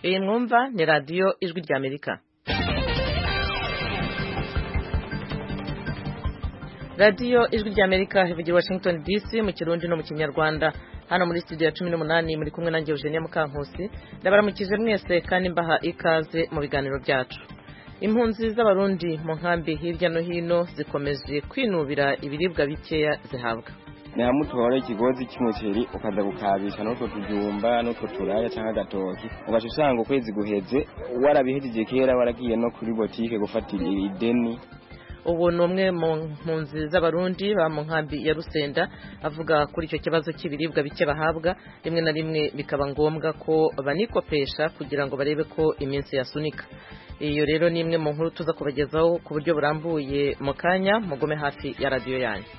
iyi mwumva ni radiyo ijwi ry'amerika radiyo ijwi ry'amerika ivugira washington dc mu kirundi no mu kinyarwanda hano muri studio ya cumi n'umunani muri kumwe nanjye eugenia mukankusi ndabaramukije mwese kandi mbaha ikaze mu biganiro byacu impunzi z'abarundi mu nkambi hirya no hino zikomeje kwinubira ibiribwa bikeya zihabwa ni hamwe utwara ikigozi cy'umuceri ukaza gukabisha n'utwo tujumba n'utwo turaya cyangwa agatoki ugaca usanga ukwezi guheze warabihejeje kera waragiye no kuri botike gufatira ideni ubu ni umwe mu mpunzi z'abarundi ba mu nkambi ya rusenda avuga kuri icyo kibazo cy'ibiribwa bike bahabwa rimwe na rimwe bikaba ngombwa ko banikopesha kugira ngo barebe ko iminsi yasunika iyo rero ni imwe mu nkuru tuza kubagezaho ku buryo burambuye mu kanya mugume hafi ya radiyo yanyu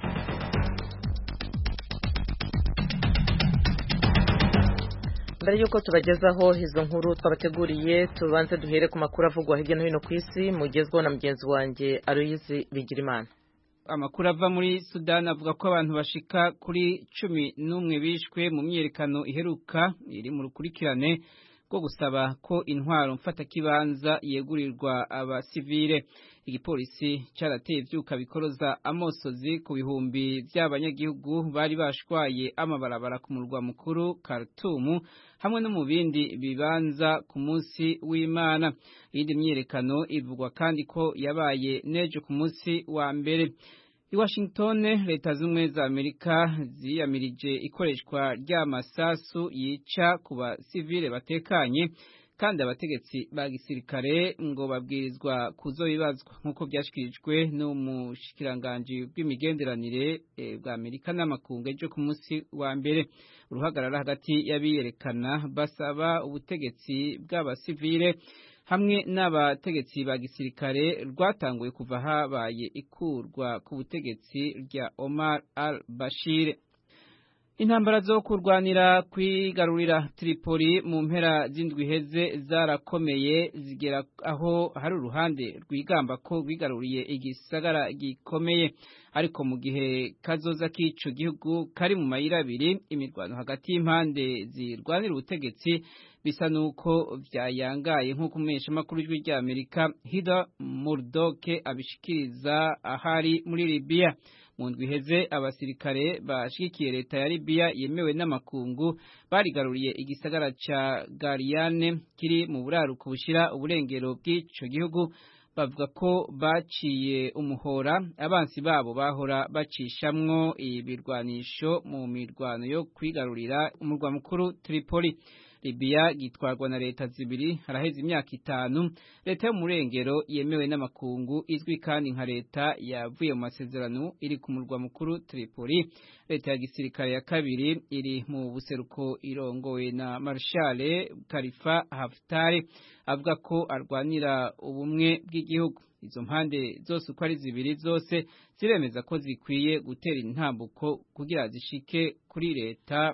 mbere y'uko tubagezaho izo nkuru twabateguriye tubanze duhere ku makuru avugwa hirya no hino ku isi mugezweho na mugenzi wanjye aruyizi bigirimana amakuru ava muri sudani avuga ko abantu bashika kuri cumi n'umwe bishwe mu myiyerekano iheruka iri mu rukurikirane rwo gusaba ko intwaro mfatakibanza yegurirwa abasivile igipolisi cyarateye ivyuka bikoroza amosozi ku bihumbi by'abanyagihugu bari bashwaye amabarabara ku murwa mukuru Khartoum hamwe no mu bindi bibanza ku munsi w'Imana iyindi myiyerekano ivugwa kandi ko yabaye nejo ku munsi wa mbere I Washington leta z'ubumwe za Amerika ziyamirije ikoreshwa ry'amasasu yica ku basivile batekanye kandi abategetsi ba gisirikare ngo babwirizwa kuzobibazwa nk'uko byashyikirijwe n'umushikiranganji bw'imigenderanire bwa Amerika n'amakungu ejo ku munsi wa mbere uruhagarara hagati y'abiyerekana basaba ubutegetsi bw'abasivile hamwe n'abategetsi ba gisirikare rwatanguye kuva habaye ikurwa ku butegetsi rya Omar al-Bashir intambara zo kurwanira kwigarurira Tripoli mu mpera z'indwi heze zarakomeye zigera aho hari uruhande rwigamba ko rwigaruriye igisagara gikomeye ariko mu gihe kazoza k'ico gihugu kari mu mayira abiri imirwano hagati y'impande zirwanira ubutegetsi bisa nuko vyayangaye nk'uko umumenyeshamakuru w'ijwi rya Amerika Hida Murdoke abishikiriza ahari muri Libya mu ndwi iheze abasirikare bashigikiye leta ya Libya yemewe n'amakungu barigaruriye igisagara ca Gariane kiri mu buraruko bushira uburengero bw'ico gihugu bavuga ko baciye umuhora abansi babo bahora bacishamwo ibirwanisho mu mirwano yo kwigarurira umurwa mukuru Tripoli Libya gitwarwa na leta zibiri haraheze imyaka itanu leta yo murengero yemewe n'amakungu izwi kandi nka leta yavuye mu masezerano iri ku murwa mukuru Tripoli leta ya gisirikare ya kabiri iri mu buseruko irongowe na Marshal Khalifa Haftar avuga ko arwanira ubumwe bw'igihugu izo mpande zose uko ari zibiri zose ziremeza ko zikwiye gutera intambuko kugira zishike kuri leta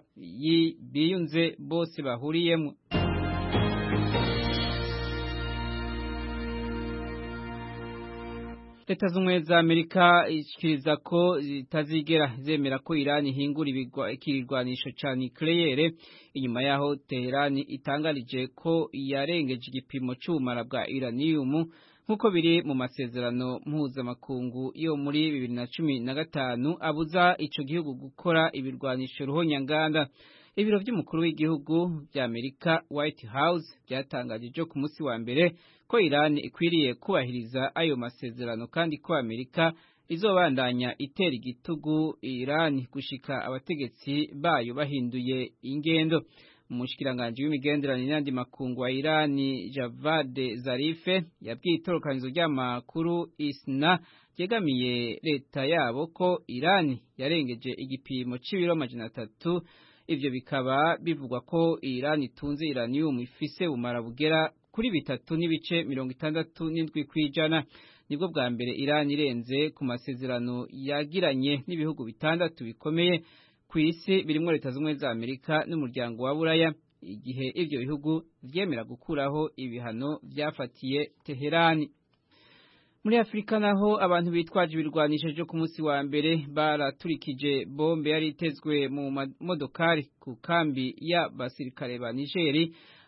biyunze bose bahuriyemo leta z'ubumwe za amerika ishikiriza ko zitazigera zemera ko irani ihingura ikirwanisho ca nucleaire inyuma yaho teherani itangarije ko yarengeje igipimo c'ubumara bwa uranium nk'uko biri mu masezerano mpuzamakungu yo muri bibiri na cumi na gatanu abuza ico gihugu gukora ibirwanisho ruhonyanganda ibiro by'umukuru w'igihugu bya Amerika White House byatangaje ejo ku munsi wa mbere ko Iran ikwiriye kubahiriza ayo masezerano kandi ko Amerika izobandanya itera igitugu Iran gushika abategetsi bayo bahinduye ingendo umushikiranganji w'imigenderanire n'andi makungu wa Irani Javad Zarife yabwiye itorokanizo ry'amakuru ISNA ryegamiye leta yabo ko Irani yarengeje igipimo c'ibiro amajana atatu ivyo bikaba bivugwa ko Irani itunze uranium ifise bumara bugera kuri bitatu n'ibice mirongo itandatu n'indwi kw'ijana nibwo bwa mbere Irani irenze ku masezerano yagiranye n'ibihugu bitandatu bikomeye ku isi birimwo leta z'ubumwe za Amerika n'umuryango wa Buraya igihe ivyo bihugu vyemera gukuraho ibihano vyafatiye Teherani muri Afrika naho abantu bitwaje ibirwanisho byo ku munsi wa mbere baraturikije bombe yari itezwe mu modokari ku kambi y'abasirikare ba Nigeri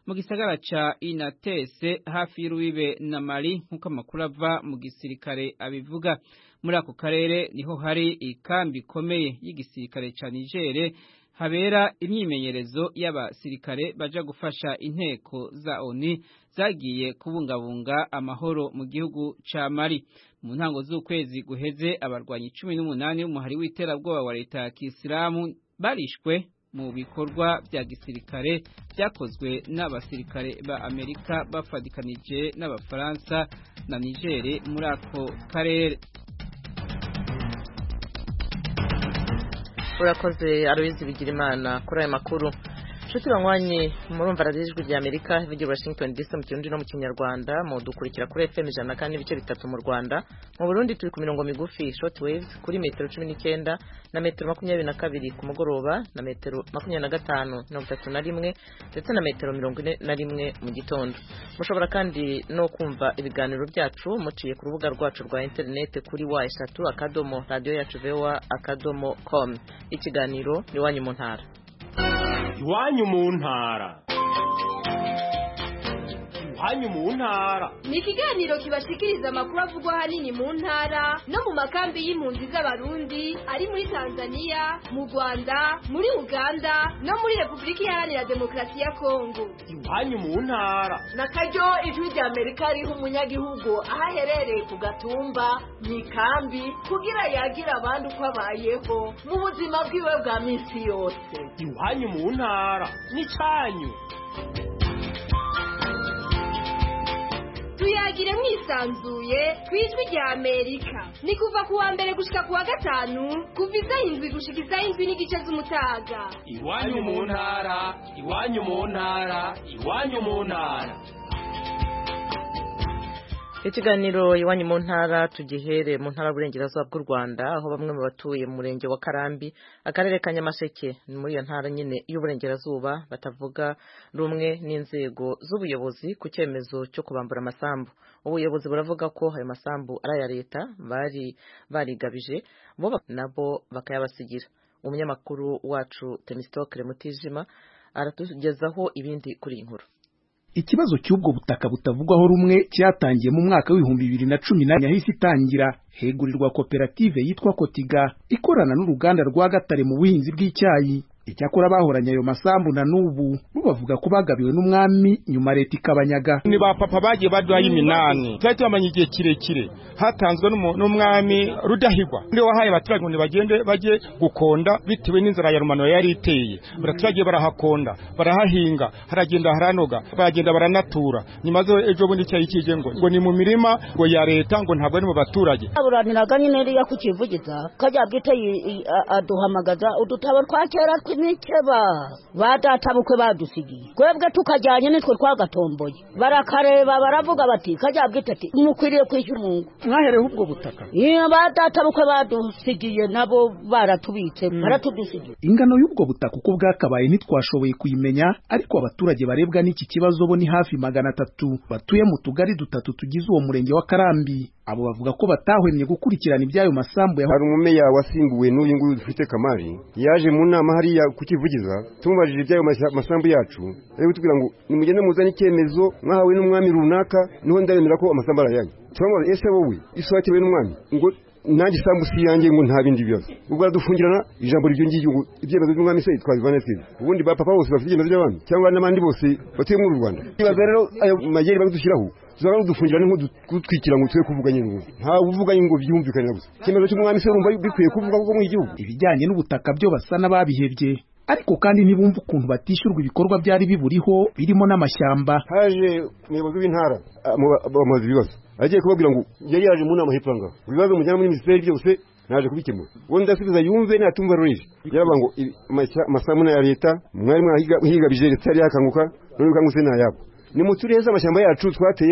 mu gisagara ca Inatese hafi y'urubibe na Mali nk'uko amakuru ava mu gisirikare abivuga muri ako karere niho hari ikambi ikomeye y'igisirikare ca Niger habera imyimenyerezo y'abasirikare baja gufasha inteko za ONU zagiye kubungabunga amahoro mu gihugu ca Mali mu ntango z'ukwezi guheze abarwanyi cumi n'umunani b'umuhari w'iterabwoba wa leta ya Kisilamu barishwe mu bikorwa bya gisirikare byakozwe n'abasirikare ba Amerika bafadikanije n'abafaransa na Niger muri ako karere urakoze arubizi bigira imana kuri aya makuru nshuti banywanyi murumva radiyo ijwi rya amerika ivugira washington dc mu kirundi no mu kinyarwanda mudukurikira kuri fm ijana na kane n'ibice bitatu mu rwanda mu burundi turi ku mirongo migufi short waves kuri metero cumi n'icyenda na metero makumyabiri na kabiri ku mugoroba na metero makumyabiri na gatanu mirongo itatu na rimwe ndetse na metero mirongo ine na rimwe mu gitondo mushobora kandi no kumva ibiganiro byacu muciye ku rubuga rwacu rwa interineti kuri wa eshatu akadomo radiyo yacu vewa akadomo com ikiganiro ni iwanyu mu ntara iwanyu mu ntara iwanyu mu ntara ni ikiganiro kibashikiriza amakuru avugwa ahanini mu ntara no mu makambi y'impunzi z'abarundi ari muri tanzania mu rwanda muri uganda no muri repubulika iharanira demokarasi ya kongo iwanyu mu ntara na karyo ijwi rya amerika riha umunyagihugu aho aherereye ku gatumba mu ikambi kugira yagire abandi uko abayeho mu buzima bwiwe bwa minsi yose iwanyu mu ntara ni cyanyu tuyagire mwisanzuye ku ijwi rya amerika ni kuva ku wa mbere gushika ku wa gatanu kuva isaha indwi gushika isaha indwi n'igice z'umutaga iwanyu mu ntara iwanyu mu ntara iwanyu mu ntara ikiganiro iwanyu mu ntara tugihere mu ntara y'uburengerazuba bw'u rwanda aho bamwe mu batuye mu murenge wa karambi akarere ka nyamasheke ni muri iyo ntara nyine y'uburengerazuba batavuga rumwe n'inzego z'ubuyobozi ku cyemezo cyo kubambura amasambu ubuyobozi buravuga ko ayo masambu ari aya leta bari barigabije bo nabo bakayabasigira umunyamakuru wacu temisitokere mutijima aratugezaho ibindi kuri iyi nkuru ikibazo cy'ubwo butaka butavugwaho rumwe cyatangiye mu mwaka w'ibihumbi bibiri na cumi na yahise itangira hegurirwa koperative yitwa kotiga ikorana n'uruganda rwa gatare mu buhinzi bw'icyayi icyakora bahoranye ayo masambu na n'ubu bo bavuga ko bagabiwe n'umwami nyuma leta ikabanyaga ni ba papa bagiye baduhaye iminani twari tubamanye igihe kirekire hatanzwe n'umwami rudahigwa ndi wahaye abaturage ngo bagende bajye gukonda bitewe n'inzara ya rumano yari iteye abaturage barahakonda barahahinga haragenda haranoga baragenda baranatura nyuma zo ejo bundi icyayi kije ngo ngo ni mu mirima ngo ya leta ngo ntabwo ari mu baturage aburaniraga nyine riya kukivugiza kajya bwite aduhamagaza udutabo twa kera tw'imikeba ba data bukwe badusigiye twebwe tukajyanye nitwe twagatomboye barakareba baravuga bati kajya bwite ati mukwiriye kwishyura umungu mwahereho ubwo butaka iyo ba data bukwe badusigiye nabo baratubitse baratudusigiye ingano y'ubwo butaka uko bwakabaye ntitwashoboye kuyimenya ariko abaturage barebwa n'iki kibazo bo ni hafi magana atatu batuye mu tugari dutatu tugize uwo murenge wa karambi abo bavuga ko batahwemye gukurikirana iby'ayo masambu hari umumeya wasimbuwe n'uyu nguyu dufite kamari yaje mu nama hariya kukivugiza tumubajije iby'ayo masambu yacu ari kutubwira ngo nimugende muzane icyemezo mwahawe n'umwami runaka niho ndabemera ko amasambu arayanyu turamubaza ese wowe isohokewe n'umwami ngo nanjye isambu si yanjye ngo nta bindi bibazo ubwo aradufungirana ijambo ryo ngiryo ngo ibyemezo by'umwami se twabivana twese ubundi ba papa bose bafite ibyemezo by'abami cyangwa n'abandi bose batuye muri u rwanda ibaza rero ayo mageri badushyiraho tuzaba dufungira nk'udutwikira ngo twe kuvuga nyine ubu nta uvuga ngo byumvikanira gusa icyemezo cy'umwami se urumva bikwiye kuvuga kuko mu gihugu ibijyanye n'ubutaka byo basa n'ababihebye ariko kandi ntibumva ukuntu batishyurwa ibikorwa byari biburiho birimo n'amashyamba haje umuyobozi w'intara bamubaza ibibazo agiye kubabwira ngo yari yaje mu nama hepfo ngaho ibibazo mujyana muri minisiteri byose naje kubikemura ubundi ndasubiza yumve natumva rurije yaravuga ngo amasambu ya leta mwari mwahigabije leta yari yakanguka none bikanguse ni ayabo ni mu turere z'amashyamba yacu twateyemo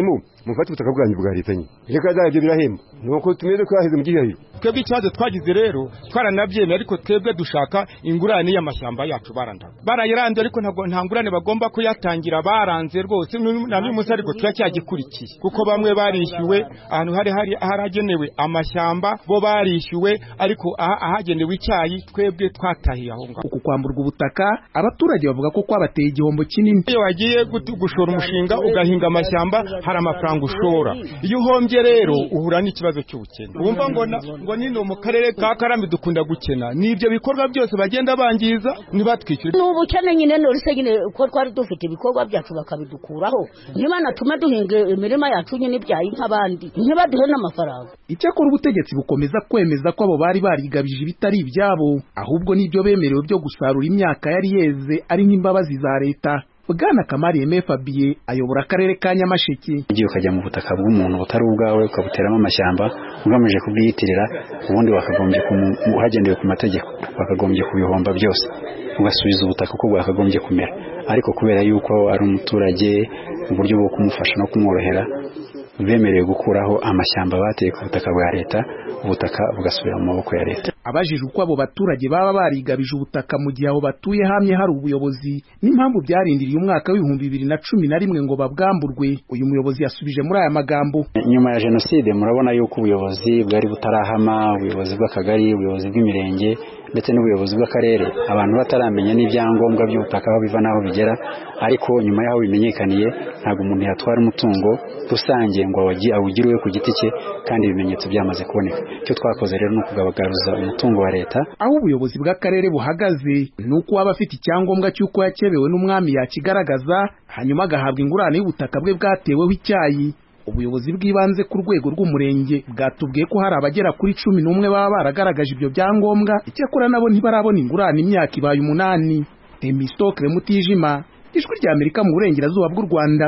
mufate ubutaka bwanyu bwa leta nyine reka zabyo birahemba nuko tumeze twaheze mu gihahiro twebwe ikibazo twagize rero twaranabyemeye ariko twebwe dushaka ingurane y'amashyamba yacu barandaga barayiranze ariko ntabwo nta ngurane bagomba kuyatangira baranze rwose na n'uyu munsi ariko turacyagikurikiye kuko bamwe barishyuwe ahantu hari hari haragenewe amashyamba bo barishyuwe ariko ahagenewe icyayi twebwe twatahiye aho ngaho uku kwamburwa ubutaka abaturage bavuga ko kwabateye igihombo kinini iyo wagiye gushora umushinga ugahinga amashyamba hari amafaranga ushora iyo uhombye rero uhura n'ikibazo cy'ubukene wumva ngo ngo nino mu karere ka karambi dukunda gukena ni ibyo bikorwa byose bagenda bangiza ntibatwishyure ni ubukene nyine nurse nyine ko twari dufite ibikorwa byacu bakabidukuraho ntibanatume duhinga imirima yacu nyine ibyayi nk'abandi ntibaduhe n'amafaranga icyakora ubutegetsi bukomeza kwemeza ko abo bari barigabije ibitari ibyabo ahubwo n'ibyo bemerewe byo gusarura imyaka yari yeze ari nk'imbabazi za leta bwana kamari yeme fabiye ayobora akarere ka nyamasheke ugiye ukajya mu butaka bw'umuntu butari ubwawe ukabuteramo amashyamba ugamije kubwiyitirira ubundi wakagombye hagendewe ku mategeko wakagombye kubihomba byose ugasubiza ubutaka uko bwakagombye kumera ariko kubera yuko ari umuturage uburyo bwo kumufasha no kumworohera bemerewe gukuraho amashyamba bateye ku butaka bwa leta ubutaka bugasubira mu maboko ya leta abajije uko abo baturage baba barigabije ubutaka mu gihe aho batuye hamye hari ubuyobozi n'impamvu byarindiriye umwaka w'ibihumbi bibiri na cumi na rimwe ngo babwamburwe uyu muyobozi yasubije muri aya magambo nyuma ya jenoside murabona yuko ubuyobozi bwari butarahama ubuyobozi bw'akagari ubuyobozi bw'imirenge ndetse n'ubuyobozi bw'akarere abantu bataramenya n'ibyangombwa by'ubutaka aho biva n'aho bigera ariko nyuma y'aho bimenyekaniye ntabwo umuntu yatwara umutungo rusange ngo awugire iwe ku giti cye kandi ibimenyetso byamaze kuboneka icyo twakoze rero ni ukugabagaruza umutungo wa leta aho ubuyobozi bw'akarere buhagaze ni uko waba afite icyangombwa cy'uko yakebewe n'umwami yakigaragaza hanyuma agahabwa ingurane y'ubutaka bwe bwateweho icyayi ubuyobozi bw'ibanze ku rwego rw'umurenge bwatubwiye ko hari abagera kuri cumi n'umwe baba baragaragaje ibyo byangombwa icyakora nabo ntibarabona ingurane imyaka ibaye umunani temistokre mutijima ijwi rya amerika mu burengerazuba bw'u rwanda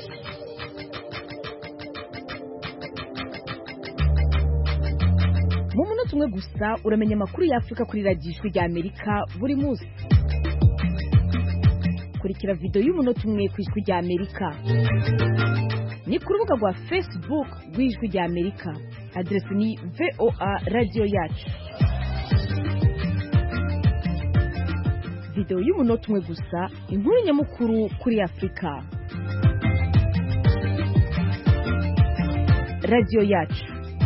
mu munota umwe gusa uramenya amakuru y'afurika kuri radiyo ijwi rya amerika buri munsi kurikira videwo y'umunota umwe ku ijwi rya amerika ni ku rubuga rwa facebook rw'ijwi rya amerika aderesi ni voa radiyo yacu videwo y'umunota umwe gusa inkuru nyamukuru kuri afurika radiyo yacu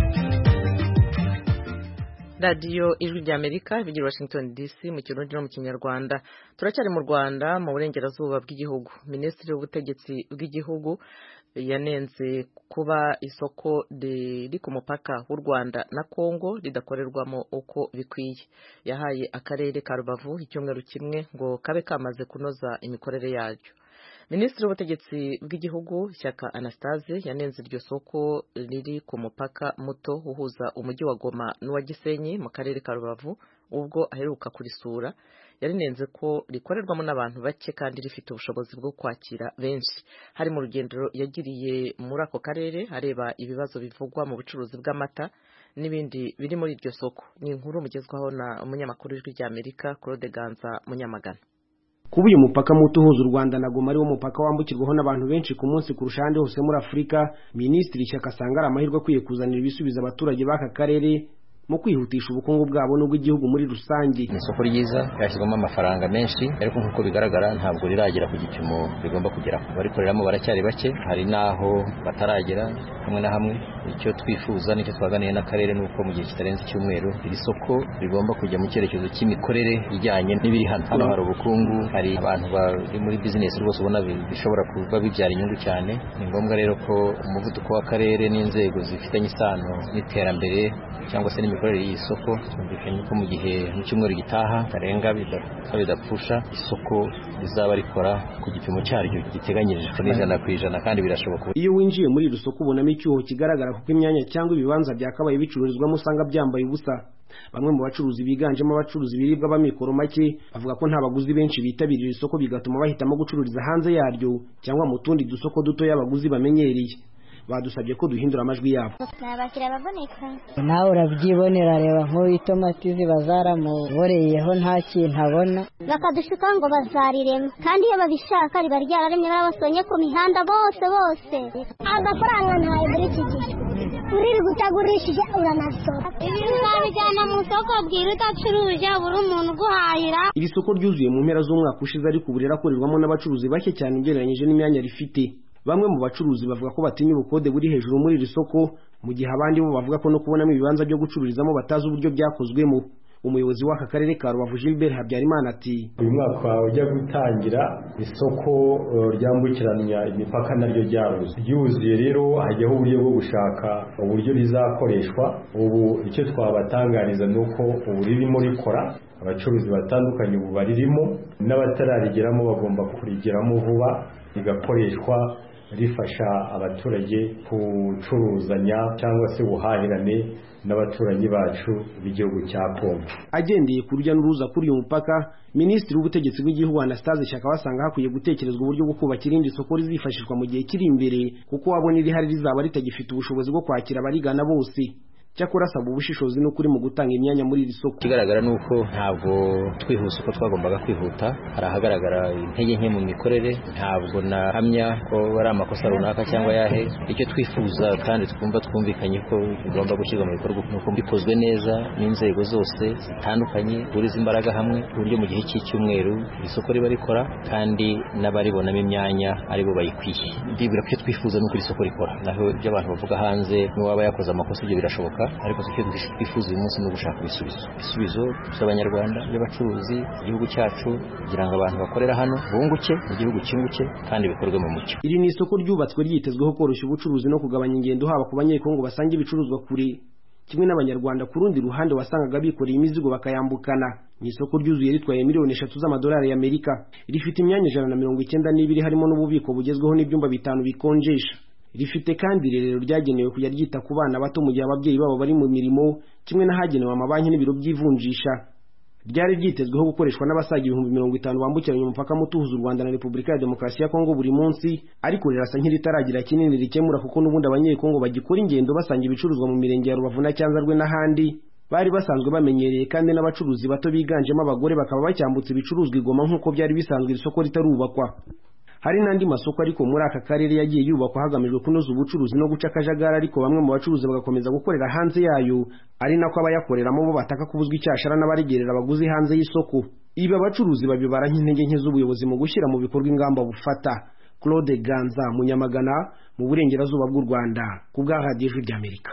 radiyo ijwi rya amerika bigira washington dc mu kirundi no mu kinyarwanda turacyari mu rwanda mu burengerazuba bw'igihugu minisitiri w'ubutegetsi bw'igihugu yanenze kuba isoko riri ku mupaka w'u rwanda na kongo ridakorerwamo uko bikwiye yahaye akarere ka rubavu icyumweru kimwe ngo kabe kamaze kunoza imikorere yaryo minisitiri w'ubutegetsi bw'igihugu shyaka anastase yanenze iryo soko riri ku mupaka muto uhuza umujyi wa goma n'uwa gisenyi mu karere ka rubavu ubwo aheruka kurisura yarinenze ko rikorerwamo n'abantu bake kandi rifite ubushobozi bwo kwakira benshi hari mu rugendo yagiriye muri ako karere areba ibibazo bivugwa mu bucuruzi bw'amata n'ibindi biri muri iryo soko ni inkuru mugezwaho na umunyamakuru w'ijwi ry'amerika claude ganza munyamagana kuba uyu mupaka muto uhuza u rwanda na goma ari wo mupaka wambukirwaho n'abantu benshi ku munsi kurusha ahandi hose muri afurika minisitiri shyaka asanga ari amahirwe akwiye kuzanira ibisubizo abaturage b'aka karere mu kwihutisha ubukungu bwabo n'ubw'igihugu muri rusange ni isoko ryiza ryashyizwemo amafaranga menshi ariko nk'uko bigaragara ntabwo riragera ku gipimo rigomba kugeraho abarikoreramo baracyari bake hari n'aho bataragera hamwe na hamwe icyo twifuza nicyo twaganiye n'akarere ni uko mu gihe kitarenze icyumweru iri soko rigomba kujya mu cyerekezo cy'imikorere ijyanye n'ibiri hano hano hari ubukungu hari abantu bari muri bizinesi rwose ubona bishobora kuba bibyara inyungu cyane ni ngombwa rero ko umuvuduko w'akarere n'inzego zifitanye isano n'iterambere cyangwa se n'imikorere y'iyi soko twumvikanye ko mu gihe mu cyumweru gitaha tarenga bidapfusha isoko rizaba rikora ku gipimo cyaryo giteganyirijwe n'ijana ku ijana kandi birashoboka iyo winjiye muri iri soko ubonamo icyuho kigaragara kuko imyanya cyangwa ibibanza byakabaye bicururizwamo usanga byambaye ubusa bamwe mu bacuruzi biganjemo abacuruza ibiribwa b'amikoro make bavuga ko nta baguzi benshi bitabirira isoko bigatuma bahitamo gucururiza hanze yaryo cyangwa mu tundi dusoko dutoya abaguzi bamenyereye badusabye ko duhindura amajwi yabo ni abakiriya baboneka nawe urabyibonera reba nk'uyu itomati ziba zaramuboreyeho nta kintu abona bakadushuka ngo bazarirema kandi iyo babishaka riba ryararemye barabasonye ku mihanda bose bose agafaranga ntawe muri iki gihe uriri gutagurishije uranasora ibintu uzabijyana mu isoko bwira udacuruje buri umuntu uguhahira iri soko ryuzuye mu mpera z'umwaka ushize ariko ubu rirakorerwamo n'abacuruzi bake cyane ugereranyije n'imyanya rifite bamwe mu bacuruzi bavuga ko batinya ubukode buri hejuru muri iri soko mu gihe abandi bo bavuga ko no kubonamo ibibanza byo gucururizamo batazi uburyo byakozwemo umuyobozi w'aka karere ka rubavu gilbert habyarimana ati uyu mwaka ujya gutangira isoko ryambukiranya imipaka naryo ryaruze ryuzuye rero hajyaho uburyo bwo gushaka uburyo rizakoreshwa ubu icyo twabatangariza ni uko ubu ririmo rikora abacuruzi batandukanye ubu baririmo n'abatararigeramo bagomba kurigeramo vuba rigakoreshwa rifasha abaturage gucuruzanya cyangwa se ubuhahirane n'abaturanyi bacu b'igihugu cya Kongo agendeye ku rujya n'uruza kuri uyu mupaka minisitiri w'ubutegetsi bw'igihugu Anastase Shyaka basanga hakwiye gutekerezwa uburyo bwo kubaka irindi soko rizifashishwa mu gihe kiri imbere kuko wabona irihari rizaba ritagifite ubushobozi bwo kwakira abarigana bose cyakora asaba ubushishozi n'ukuri mu gutanga imyanya muri iri soko ikigaragara ni uko ntabwo twihuse uko twagombaga kwihuta hari ahagaragara intege nke mu mikorere ntabwo nahamya ko ari amakosa runaka cyangwa yahe icyo twifuza kandi twumva twumvikanye ko bigomba gushyirwa mu bikorwa nuko bikozwe neza n'inzego zose zitandukanye buriza imbaraga hamwe ku buryo mu gihe cy'icyumweru isoko riba rikora kandi n'abaribonamo imyanya aribo bayikwiye ndibwira ko icyo twifuza ni uko iri soko rikora naho ibyo abantu bavuga hanze n'uwaba yakoze amakosa ibyo birashoboka ariko icyo twifuza uyu munsi ni ugushaka ibisubizo ibisubizo by'abanyarwanda by'abacuruzi igihugu cyacu kugira ngo abantu bakorera hano bunguke mu gihugu cyunguke kandi bikorwe mu mucyo iri ni isoko ryubatswe ryitezweho koroshya ubucuruzi no kugabanya ingendo haba ku banyekongo basanga ibicuruzwa kure kimwe n'abanyarwanda ku rundi ruhande wasangaga bikoreye imizigo bakayambukana ni isoko ryuzuye ritwaye miliyoni eshatu z'amadolari y'amerika rifite imyanya ijana na mirongo icyenda n'ibiri harimo n'ububiko bugezweho n'ibyumba bitanu bikonjesha rifite kandi irerero ryagenewe kujya ryita ku bana bato mu gihe ababyeyi babo bari mu mirimo kimwe n'ahagenewe amabanki n'ibiro by'ivunjisha ryari ryitezweho gukoreshwa n'abasaga ibihumbi mirongo itanu bambukiranya umupaka muto uhuza u rwanda na repubulika ya demokarasi ya kongo buri munsi ariko rirasa nk'iritaragira kinini rikemura kuko n'ubundi abanyekongo bagikora ingendo basanga ibicuruzwa mu mirenge ya rubavu na cyanzarwe n'ahandi bari basanzwe bamenyereye kandi n'abacuruzi bato biganjemo abagore bakaba bacyambutse ibicuruzwa igoma nk'uko byari bisanzwe iri soko ritarubakwa hari n'andi masoko ariko muri aka karere yagiye yubakwa hagamijwe kunoza ubucuruzi no guca akajagari ariko bamwe mu bacuruzi bagakomeza gukorera hanze yayo ari nako abayakoreramo bo bataka kubuzwa icyashara n'abarigerera abaguzi hanze y'isoko ibi abacuruzi babibara nk'intege nke z'ubuyobozi mu gushyira mu bikorwa ingamba bufata claude ganza munyamagana mu burengerazuba bw'u rwanda ku bwa radiyo ijwi ry'amerika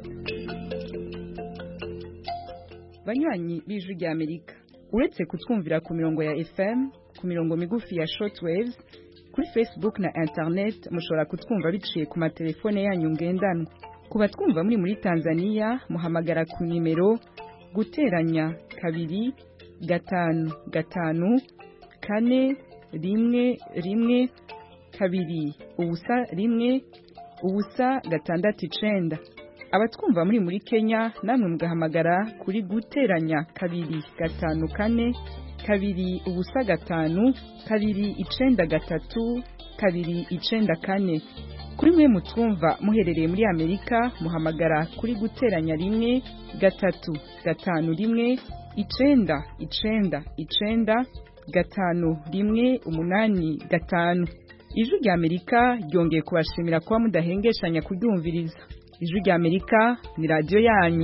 banywanyi b'ijwi ry'amerika uretse kutwumvira ku mirongo ya fm ku mirongo migufi ya shortwaves kuri facebook na internet mushobora kutwumva biciye ku matelefone yanyu ngendanwa ku batwumva muri muri tanzania muhamagara ku nimero guteranya kabiri gatanu gatanu kane rimwe rimwe kabiri ubusa rimwe ubusa gatandatu icenda abatwumva muri muri kenya namwe mugahamagara kuri guteranya kabiri gatanu kane kabiri ubusa gatanu kabiri icenda gatatu kabiri icenda kane kuri mwe mutwumva muherereye muri amerika muhamagara kuri guteranya rimwe gatatu gatanu rimwe icenda icenda icenda gatanu rimwe umunani gatanu ijwi rya amerika ryongeye kubashimira kuba mudahengeshanya kuryumviriza ijwi rya amerika ni radiyo yanyu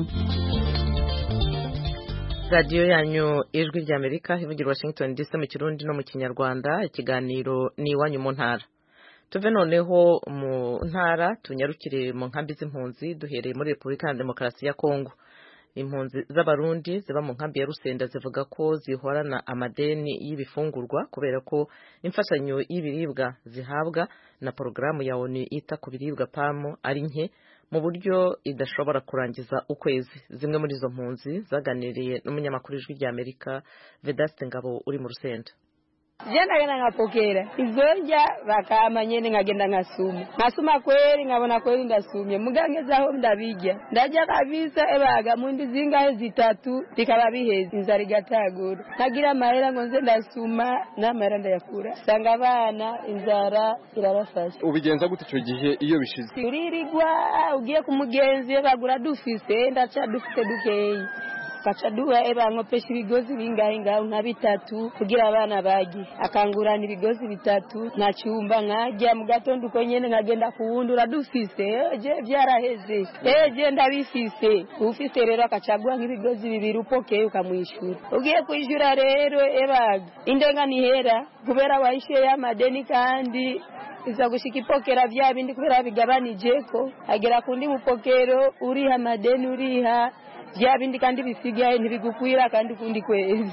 radiyo yanyu ijwi rya amerika ivugira washington dc mu kirundi no mu kinyarwanda ikiganiro ni iwanyu mu ntara tuve noneho mu ntara tunyarukire mu nkambi z'impunzi duhereye muri repubulika ya demokarasi ya kongo impunzi z'abarundi ziba mu nkambi ya rusenda zivuga ko zihorana amadeni y'ibifungurwa kubera ko imfashanyo y'ibiribwa zihabwa na porogaramu ya onu ita ku biribwa pamu ari nke mu buryo idashobora kurangiza ukwezi zimwe muri izo mpunzi zaganiriye n'umunyamakuru ijwi rya amerika vedaste ngabo uri mu rusenda je ndagenda nkapokera izonja bakama nyene nkagenda nkasuma nkasuma kweli nkabona kweli ndasumye mugangezaho ndabijya ndajya kabisa ebaga mundi zingahe zitatu bikaba biheze inzara igatagura ntagira amahera ngo nze ndasuma n'amahera ndayakura usanga abana inzara irabafashe ubigenza gute icyo gihe iyo bishize uririgwa ugiye ku mugenzi bagura dufise ndaca dufite dukeyi kaca duha eba nkopesha ibigozi bingahe ngaho nka bitatu kugira abana bagi akangurana ibigozi bitatu nta cyumba nkajya mu gatondo uko nyene nkagenda kuwundura dufise eje byaraheze eje ndabifise ufise rero akacaguha nk'ibigozi bibiri upokeye ukamwishyura ugiye kwishyura rero ebaga indenga nihera kubera wahishyuye y'amadeni kandi iza gushika ipokera vya bindi kubera bigabanijeko agera kundi mupokero uriha amadeni uriha vya bindi kandi bisigaye ntibigukwira kandi kundi kwezi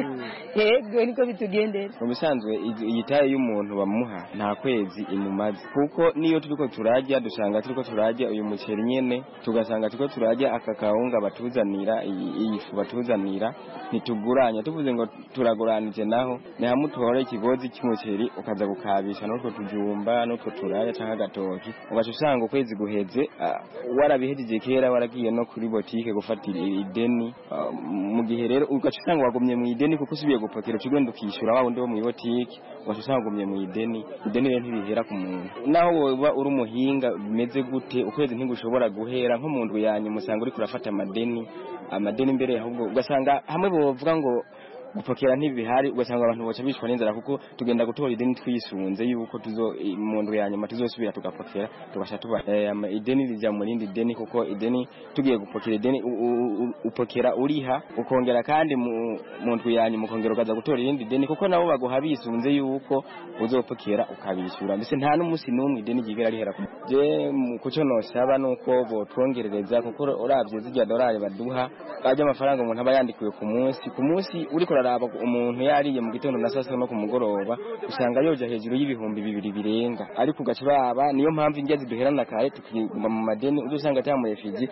yego niko bitugendera mu bisanzwe iyi taye y'umuntu bamuha nta kwezi imumaze kuko niyo turiko turarya dusanga turiko turarya uyu muceri nyene tugasanga turiko turarya aka kawunga batuzanira iyi fu batuzanira ntituguranya tuvuze ngo turaguranije naho ni hamwe utore ikigozi cy'umuceri ukaza gukabisha n'utwo tujumba n'utwo turaya canke agatoki ugaca usanga ukwezi guheze warabihejeje kera waragiye no kuri botike gufata ideni mu gihe rero ugaca usanga wagumye mu ideni kuko usubiye gupokera ukigenda ukishyura wa wundi wo mu ibotike ugaca usanga wagumye mu ideni ideni rero ntibihera ku muntu naho woba uri umuhinga bimeze gute ukwezi ntigushobora guhera nko mu ndwi yanyu musanga uriko urafata amadeni amadeni imbere ahubwo ugasanga hamwe bovuga ngo gupokera ntibihari ugasanga abantu boca bicwa n'inzara kuko tugenda gutora ideni twisunze yuko tuzo mu ndwi ya nyuma tuzosubira tugapokera tugasha tuba eh, ideni rija mu rindi deni kuko ideni tugiye gupokera ideni upokera uriha ukongera kandi mu ndwi ya nyuma ukongera ukaza gutora irindi deni kuko nabo baguha bisunze yuko uzopokera ukabishyura mbese nta n'umunsi n'umwe ideni ryigera rihera je kuco nosaba nuko botwongerereza kuko uravye zirya dolari baduha ajya amafaranga umuntu aba yandikiwe ku munsi ku munsi uriko uraraba umuntu yariye mu gitondo na sasa no ku mugoroba usanga yoja hejuru y'ibihumbi bibiri birenga ariko ugaca uraba niyo mpamvu ingenzi duherana kare tukiguma mu madeni uzo usanga ata murefiji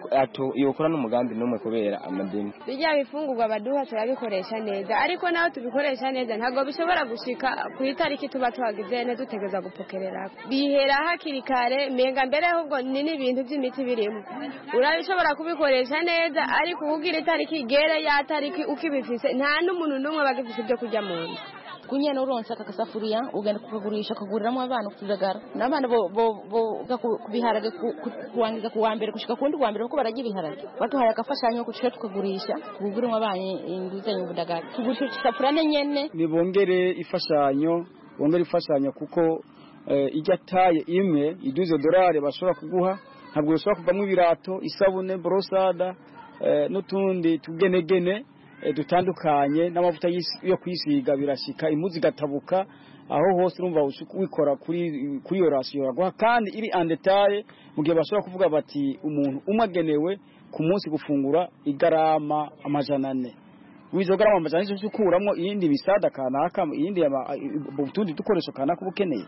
yokora n'umugambi n'umwe kubera amadeni bijya bifungurwa baduha turabikoresha neza ariko naho tubikoresha neza ntabwo bishobora gushika ku itariki tuba tuhagize neza dutegereza gupokerera bihera hakiri kare menga mbere ahubwo ni n'ibintu by'imiti birimo urabishobora kubikoresha neza ariko ubwira itariki igere ya tariki ukibifise nta n'umuntu n'umwe bagifise ibyo kurya mu nda kunyana uronse aka kasafuriya ugenda kukagurisha ukaguriramo abana kutujagara n'abana boga kubiharage kuwangiza ku wa mbere gushika kundi wa mbere kuko bararya ibiharage baduhaye agafashanyo kushika tukagurisha tuguguremo abana inguzanyo ubudagara tugurisha isafuriya nyene nibongere ifashanyo bongere ifashanyo kuko ijya taye imwe iduze dorari bashobora kuguha ntabwo bishobora kuvamo ibirato isabune borosada n'utundi tugenegene dutandukanye n'amavuta yo kwisiga birashika imuzi gatabuka aho hose urumva wikora kuri kuri iyo rasiyo yaguha kandi iri andetaye mu gihe bashobora kuvuga bati umuntu umwe agenewe ku munsi gufungura igarama amajana ane wizo garama amajana ane ukuramo iyindi misada kanaka iyindi utundi dukoresho kanaka uba ukeneye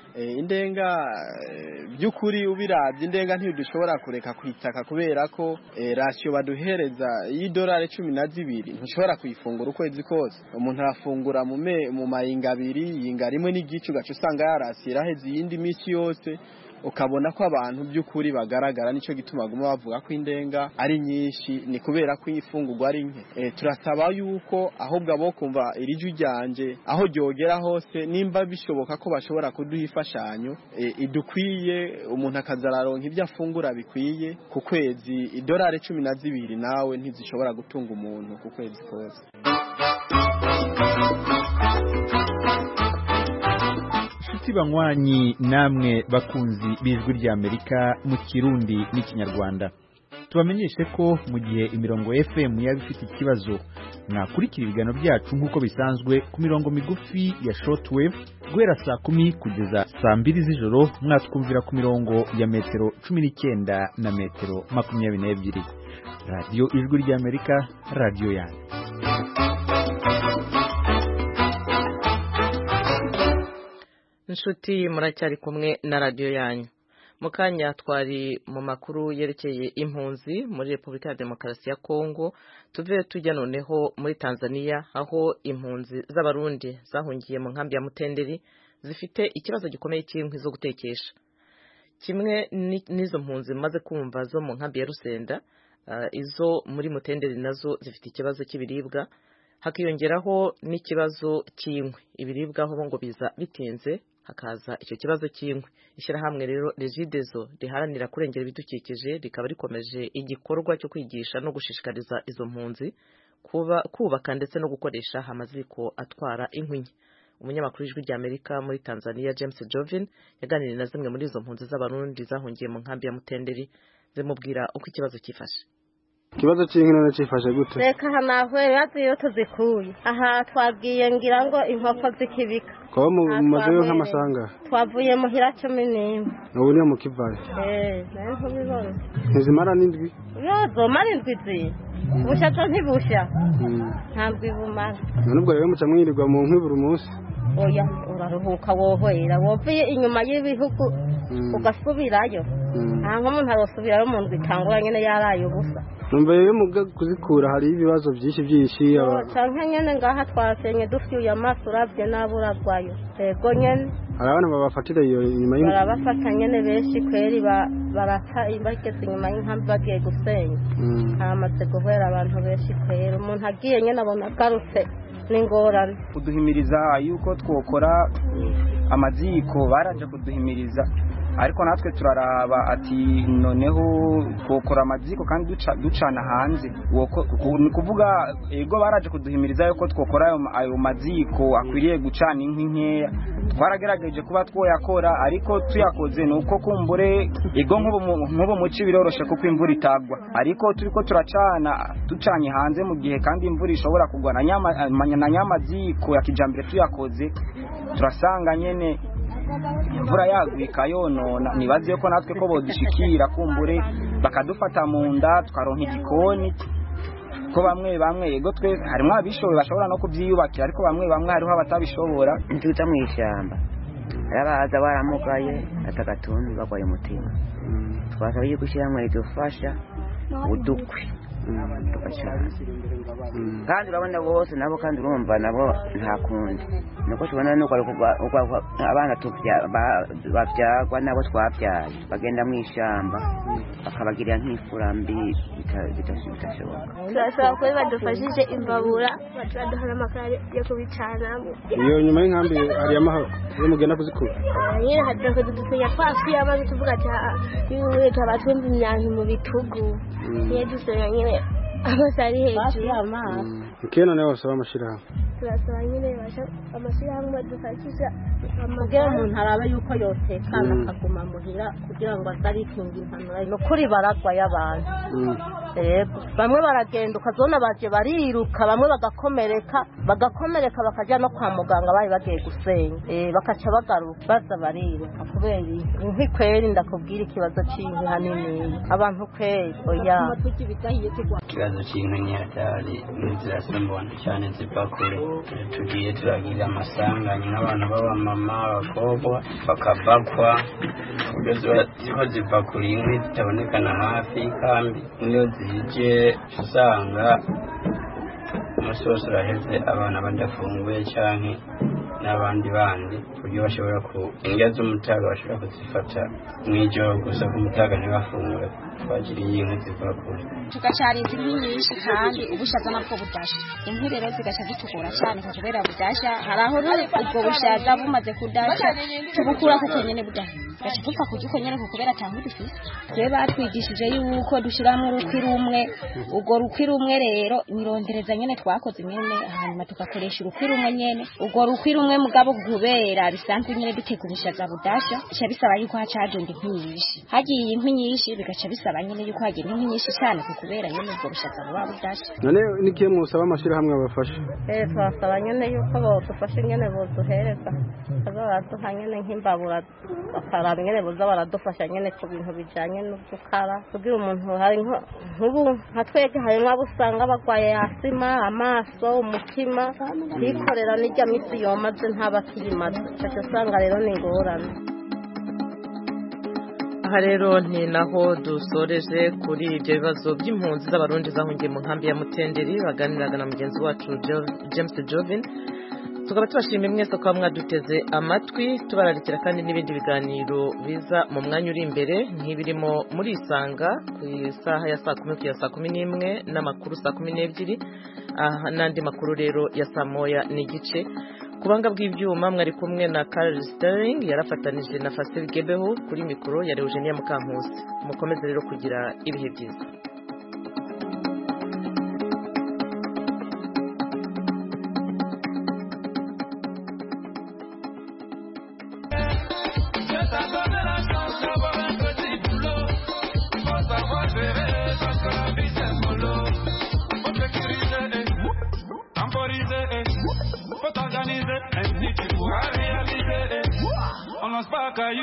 indenga by'ukuri ubirabye indenga ntidushobora kureka kwitaka kubera ko rasiyo baduhereza y'idolari cumi na zibiri ntushobora kuyifungura ukwezi kose umuntu arafungura mu mayinga abiri yinga rimwe n'igice ugaca usanga yarasiye iraheze iyindi minsi yose ukabona ko abantu by'ukuri bagaragara nicyo gituma baguma bavuga ko indenga ari nyinshi ni kubera ko ifungurwa ari nke turasaba yuko ahubwo abo kumva iri jwi ryanje aho ryogera hose nimba bishoboka ko bashobora kuduha imfashanyo idukwiye umuntu akazararonka ibyo afungura bikwiye ku kwezi idolari cumi na zibiri nawe ntizishobora gutunga umuntu ku kwezi kose inshuti banywanyi namwe bakunzi b'ijwi ry'amerika mu kirundi n'ikinyarwanda tubamenyeshe ko mu gihe imirongo fm yaba ifite ikibazo mwakurikira ibiganiro byacu nk'uko bisanzwe ku mirongo migufi ya shortwave guhera saa kumi kugeza saa mbiri z'ijoro mwatwumvira ku mirongo ya metero cumi n'icyenda na metero makumyabiri n'ebyiri radiyo ijwi ry'amerika radiyo yanyu inshuti muracyari kumwe na radiyo yanyu mu kanya twari mu makuru yerekeye impunzi muri repubulika ya demokarasi ya kongo tuve tujya noneho muri tanzania aho impunzi z'abarundi zahungiye mu nkambi ya mutenderi zifite ikibazo gikomeye cy'inkwi zo gutekesha kimwe n'izo mpunzi maze kumva zo mu nkambi ya rusenda izo muri mutenderi nazo zifite ikibazo cy'ibiribwa hakiyongeraho n'ikibazo cy'inkwi ibiribwa aho ngo biza bitinze hakaza icyo kibazo cy'inkwi ishyirahamwe rero regidezo riharanira kurengera ibidukikije rikaba rikomeje igikorwa cyo kwigisha no gushishikariza izo mpunzi kubaka ndetse no gukoresha amaziko atwara inkwi nke umunyamakuru w'ijwi ry'amerika muri tanzania james jovin yaganiriye na zimwe muri izo mpunzi z'abarundi zahungiye mu nkambi ya mutenderi zimubwira uko ikibazo cyifashe ikibazo cy'inkino nacifashe gute reka hanahwe bazi iyo tuzikuye aha twagiye ngira ngo inkoko zikibika kuba mumazeyo nk'amasanga twavuye muhira cumi n'imwe ubu niyo mukivayo eee nayo ntubibona ntizimara n'indwi yo zomara indwi ziri busha zo ntibusha ntabwo ibumara none ubwo rero muca mwirirwa mu nkwi buri munsi oya uraruhuka wohera wovuye inyuma y'ibihugu ugasubirayo nta nk'umuntu arasubirayo mu ndwi itangura nyine yaraye ubusa numva rero mu kuzikura hari ibibazo byinshi byinshi canke nyene ngaha twasenye dufyuye amaso uravye nabi uragwayo ego nyene hari abantu babafatira iyo inyuma y'inzu barabafata nyene benshi kweri barata bageze inyuma y'inkambi bagiye gusenya hamaze guhera abantu benshi kweri umuntu agiye nyene abona agarutse n'ingorane kuduhimiriza yuko twokora amaziko baraje kuduhimiriza ariko natwe turaraba ati noneho twokora amaziko kandi ducana hanze ni kuvuga ego baraje kuduhimiriza yuko twokora ayo maziko akwiriye gucana inkwi nkeya twaragerageje kuba twoyakora ariko tuyakoze ni uko kumbure ego nk'ubu muci biroroshe kuko imvura itagwa ariko turi ko turacana ducanye hanze mu gihe kandi imvura ishobora kugwa na nyamaziko ya kijambere tuyakoze turasanga nyene imvura yaguye ikayonona nibaze yuko natwe ko bodushikira kumbure bakadufata mu nda tukaronka igikoni ko bamwe bamwe yego twe harimo abishoboye bashobora no kubyiyubakira ariko bamwe bamwe hariho abatabishobora tuza mu ishyamba arabaza baramugaye atagatuntu bagwaye umutima twasaba yuko ishyirahamwe ridufasha udukwi tugacana kandi urabona bose nabo kandi urumva nabo nta kundi nuko tubona nuko abana babyagwa nabo twabyaye bagenda mu ishyamba bakabagirira nk'ifura mbi bitashoboka turasaba ko badufashije imbabura batubaduha n'amakara yo kubicanamo iyo nyuma y'inkambi hari amahoro iyo mugenda kuzikura nyine haduka dusinya twasuye amazi tuvuga ati y'ubuye tuba twumva imyanzi mu bitugu niyo dusenya nyine amazi ari hejuru ikihe noneho basaba amashyirahamwe turasaba nyine amashyirahamwe adufashisha kugira umuntu arabe yuko yotekana akaguma muhira kugira ngo atarikinga impanuro ni ukuri baragwa y'abantu yego bamwe baragenda ukazona baje bariruka bamwe bagakomereka bagakomereka bakajya no kwa muganga bari bagiye gusenya bakaca bagaruka baza bariruka kubera inkwi kweri ndakubwira ikibazo cy'inkwi hanini abantu kweri oya ikibazo cy'inkwi ni hatari n'inzira simbona cyane ziva kure tugiye turagira amasanganya nk'abantu b'abamama abakobwa bakabakwa uburyo ziba ziva kure inkwi zitabonekana hafi y'ikambi niyo zije usanga umunsi wose uraheze abana badafunguye cyane n'abandi bandi ku buryo bashobora ku indya z'umutaga bashobora kuzifata mu ijoro gusa ku mutaga ntibafungure twagiriye inkwi ziva kure tugacarinza inkwi nyinshi kandi ubushaza nabwo budasha inkwi rero zigaca zitugora cyane kubera budasha hari aho ubwo bushaza bumaze kudasha tubukura kuko nyene budasha gaca dupfa kurya uko nyene kubera atankwi dufise rero batwigishije yuko dushyiramo urukwi rumwe urwo rukwi rumwe rero nirondereza nyene twakoze nyene hanyuma tugakoresha urukwi rumwe nyene urwo rukwi rumwe mugabo kubera bisanzwe nyene duteka ubushaza budasha bica bisaba yuko haca hagenda inkwi nyinshi hagiye inkwi nyinshi bigaca bisaba nyene yuko hagenda inkwi nyinshi cyane kubera nyene ubwo bushaza buba budasha none n'ikihe musaba amashyirahamwe abafasha eh twasaba nyene yuko bodufasha nyene boduhereza baza baraduha nyene nk'imbabura bakaraba nyene boza baradufasha nyene ku bintu bijanye n'udukara kugira umuntu hari nk'ubu nka twebwe harimwo abo usanga bagwaye asima amaso umutima kwikorera n'irya misi yomaze ntaba akiyimaze ugaca usanga rero ni ingorane aha aha rero ni naho dusoreje kuri ibyo bibazo by'impunzi z'abarundi zahungiye mu nkambi ya mutenderi baganiraga na mugenzi wacu james jovin tukaba tubashimiye mwese kuba mwaduteze amatwi tubararikira kandi n'ibindi biganiro biza mu mwanya uri imbere nk'ibirimo muri isanga ku isaha ya saa kumi kugera saa kumi n'imwe n'amakuru saa kumi n'ebyiri n'andi makuru rero ya saa moya n'igice ku banga bw'ibyuma mwari kumwe na Carl Sterling yarafatanije na Fasil Gebeho kuri mikoro ya Eugenia Mukankusi mukomeze rero kugira ibihe byiza Faut organiser un petit pour réaliser. On lance pas caillou.